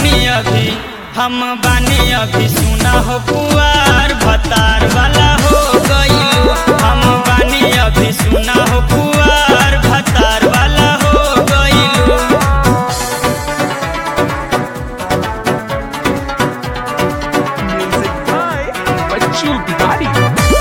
बानी अभी हम बानी अभी सुना हो पुआर भतार वाला हो गइलू हम बानी अभी सुना हो पुआर भतार वाला हो गइलू Music by Bachchu Bihari.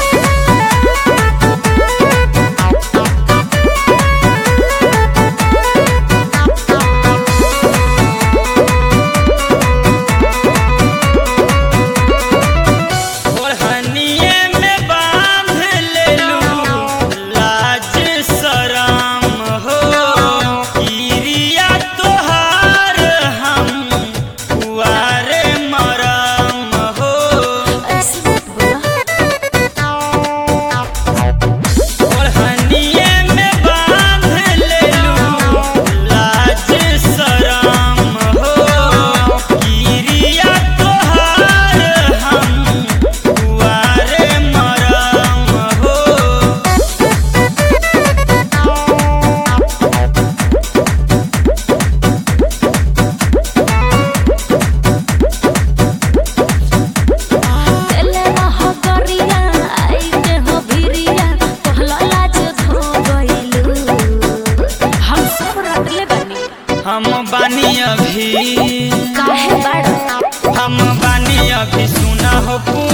ओढ़निए में बांध लेलू लाज शरम हो किरिया तोहार हम कुआरे मरम हो ऐसे बोला ओढ़निए में बांध लेलू लाज शरम हो किरिया तोहार हम कुआरे मरम हो तेले रह गरिया आइते हो भिरिया कहला लाज धो गइलू हम सब रटले बानी हम बानी अभी काहे बाड़ा हम बानी अभी सुना हो पू